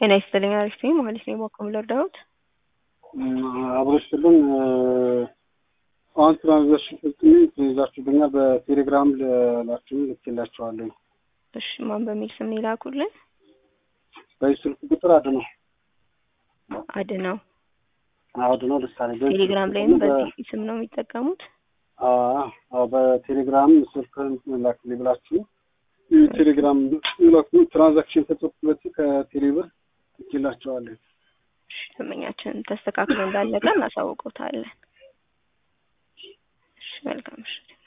ጤና ይስጥልኝ አሪፍ ነኝ ማለት ነው። የሞከም ለርዳሁት አብሮችልን አሁን ትራንዛክሽን ፍጽሜ ትይዛችሁብኛል። በቴሌግራም ላችሁ ልኬላችኋለሁ። እሺ ማን በሚል ስም ነው የላኩልን? በዚህ ስልክ ቁጥር አድነው አድነው አድነው ደሳሌ ቴሌግራም ላይም በዚህ ስም ነው የሚጠቀሙት። አዎ በቴሌግራም ስልክህን ላክልኝ ብላችሁ ቴሌግራም ላኩ። ትራንዛክሽን ፈጽኩበት ከቴሌብር ልኬላችኋለሁ። እሺ ደንበኛችን ተስተካክሎ እንዳለቀ እናሳውቀውታለን። እሺ መልካም ምሽት።